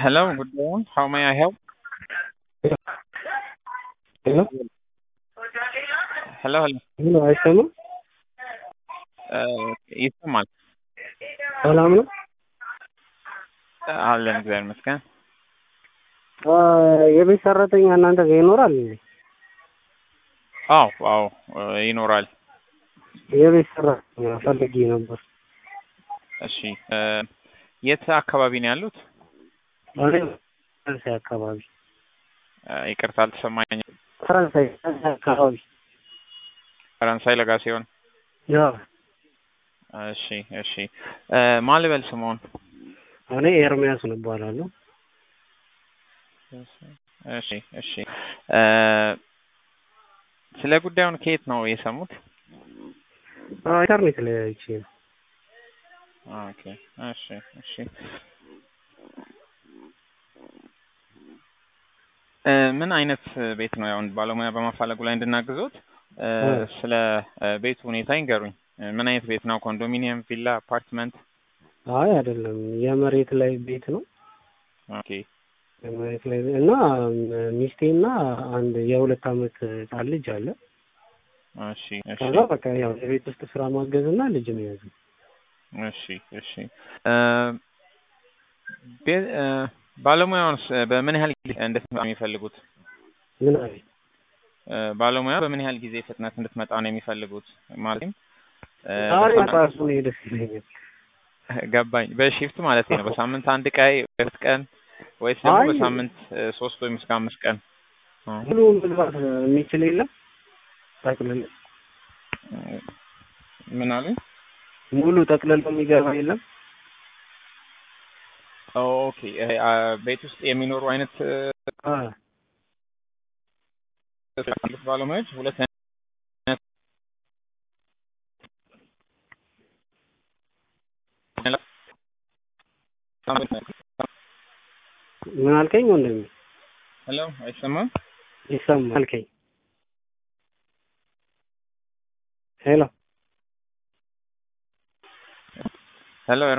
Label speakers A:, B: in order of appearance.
A: Hello, good morning. How may I help?
B: ሄሎ
A: ሄሎ ሄሎ
B: ሄሎ፣ አይሰማም?
A: እ ይሰማል
B: ሰላም ነው?
A: አለን እግዚአብሔር ይመስገን።
B: አ የቤት ሰራተኛ እናንተ ጋር ይኖራል እንዴ?
A: አዎ አዎ እ ይኖራል።
B: የቤት ሰራተኛ ፈልጌ ነበር።
A: እሺ እ የት አካባቢ ነው ያሉት?
B: እኔ ፈረንሳይ አካባቢ
A: እ ይቅርታ አልተሰማኝም።
B: ፈረንሳይ ፈረንሳይ አካባቢ
A: ፈረንሳይ ለጋ ሲሆን
B: ያ
A: እሺ እሺ እ ማን ልበል ስምዎን?
B: እኔ ኤርሚያስ ነው እባላለሁ።
A: እሺ እሺ እ ስለ ጉዳዩን ከየት ነው የሰሙት?
B: አ ኢንተርኔት ላይ አይቼ ነው።
A: ኦኬ እሺ እሺ እ ምን አይነት ቤት ነው? ያው ባለሙያ በማፈላለጉ ላይ እንድናግዞት እ
B: እ
A: ስለ እ ቤቱ ሁኔታ ይንገሩኝ። እ ምን አይነት ቤት ነው? ኮንዶሚኒየም፣ ቪላ፣ አፓርትመንት?
B: አይ አይደለም፣ የመሬት ላይ ቤት ነው።
A: ኦኬ
B: የመሬት ላይ እና ሚስቴና አንድ የሁለት አመት ህጻን ልጅ አለ።
A: እሺ እሺ
B: ከዛ በቃ ያው የቤት ውስጥ ስራ ማገዝና ልጅ መያዝ ነው።
A: እሺ እሺ እ ቤ- እ ባለሙያውንስ በምን ያህል ጊዜ እንድትመጣ ነው የሚፈልጉት?
B: ምን አለ
A: እ ባለሙያ በምን ያህል ጊዜ ፍጥነት እንድትመጣ ነው የሚፈልጉት? ማለትም እ
B: ዛሬ
A: በሳምንት-
B: ራሱ ነው ደስ ይለኛል።
A: ገባኝ። በሺፍት ማለት ነው። በሳምንት አንድ ቀን ሁለት ቀን ወይስ ደግሞ
B: አይ
A: በሳምንት እ ሶስት ወይም እስከ አምስት ቀን? እ
B: ሙሉ መግባት የሚችል የለም። ጠቅልል
A: ምን አሉኝ?
B: ሙሉ ጠቅልሎ የሚገባ የለም።
A: ኦኬ እ አ ቤት ውስጥ የሚኖሩ አይነት እ
B: አ
A: ያሉት ባለሙያዎች ሁለት አይነት
B: ምን አልከኝ ወንድሜ?
A: ሄሎ አይሰማም?
B: ይሰማል አልከኝ። ሄሎ
A: ሄሎ